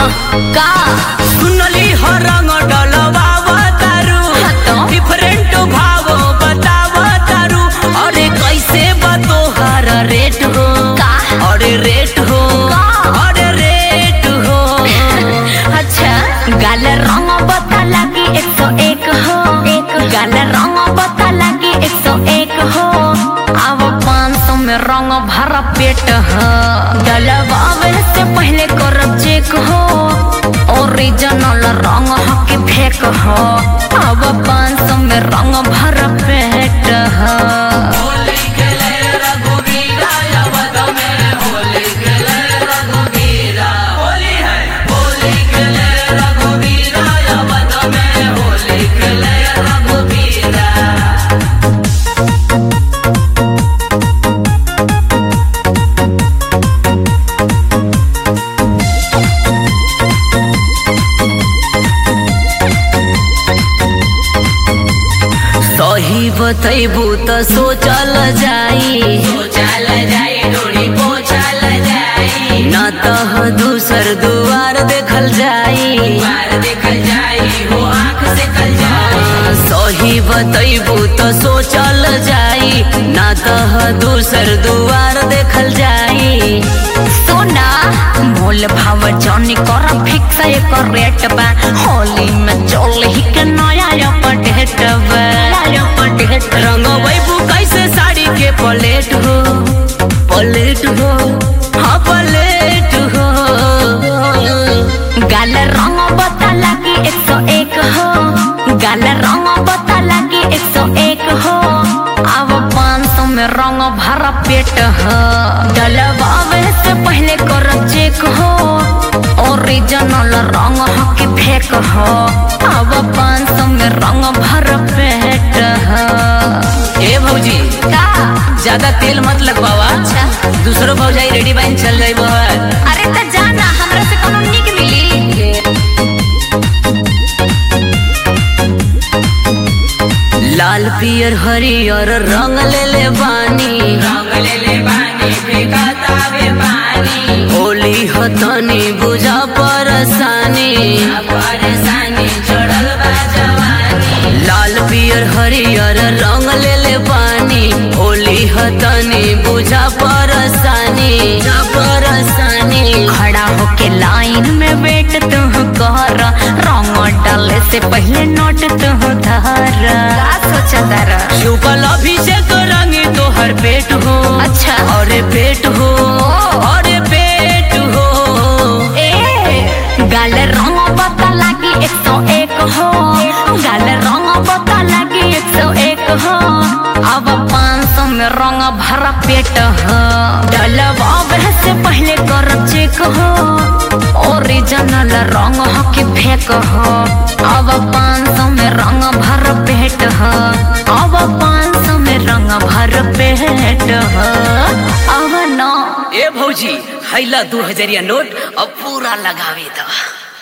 का सुनली हो रंग डलवावा तारू हाँ तो? डिफरेंट भाव बतावा तारू अरे कैसे बतोहर रेट हो का? अरे रेट हो का? अरे रेट हो अच्छा गाल रंग बता लगी एक सौ एक हो एक गाल रंग बता लगी एक सौ एक हो अब पाँच सौ में रंग भरा पेट हो डलवावे से पहले करब चेक हो ओरिजिनल रंग हो कि फेक हो अब पाँच सौ में रंग भरा पेट हो होली खेले रघुवीरा अवध में होली खेले रघुवीरा होली है होली खेले रघुवीरा अवध में होली खेले रघुवीरा सही बतैबू त सोचल जाई सोचल जाई डोरी पोछल जाई न तह दूसर दुआर देखल जाई दुआर देखल जाई हो आँख देखल जाई सही बतैबू त सोचल जाई न तह दूसर दुआर देखल जाई सोना मोल भाव जौनी कर फिक्स एकर रेट बा होली में चल ही के नया अपडेट बा अपडेट रंग बैबू कैसे साड़ी के पलेट हो पलेट हो हाँ पलेट हो गाल रंग बता लगी एक सौ एक हो गाल रंग बता लगी एक सौ एक हो अब पाँच सौ में रंग भरा पेट हो डलवावे से पहले कर चेक हो ओरिजिनल रंग हो कि फेक हो अब पाँच सौ में रंग भरा पेट हो ए भौजी का ज्यादा तेल मत लगवावा अच्छा दूसरो भौजाई रेडी बाइन चल जाई बहर अरे त जाना हमरा से कोनो निक मिली लाल पियर हरियर रंग ले ले बानी रंग ले ले बानी फेंकाता वे पानी होली हतनी बुझा परसानी परसानी चढ़ल बा जवानी लाल पियर हरियर रंग ले ले बानी होली हतनी बुझा परसानी परसानी खड़ा होके लाइन में वेट तू कर रंग डाले से पहले नोट तू धर का सोचा तारा शुक्ल अभिषेक रंगी तोहर पेट हो अच्छा। अरे पेट हो अरे पेट हो ए गाल रंग बता लगी एक सौ एक हो गाल रंग बता लगी एक सौ एक हो अब पाँच सौ में रंग भरा पेट हो डलवावे से पहले कर चेक हो ओरिजिनल रंग हो कि फेक हो अब पाँच सौ में रंग भर पेट हो अब पाँच सौ में रंग भर पेट हो अब ना ए भौजी हैला दू हजरिया नोट अब पूरा लगावे दवा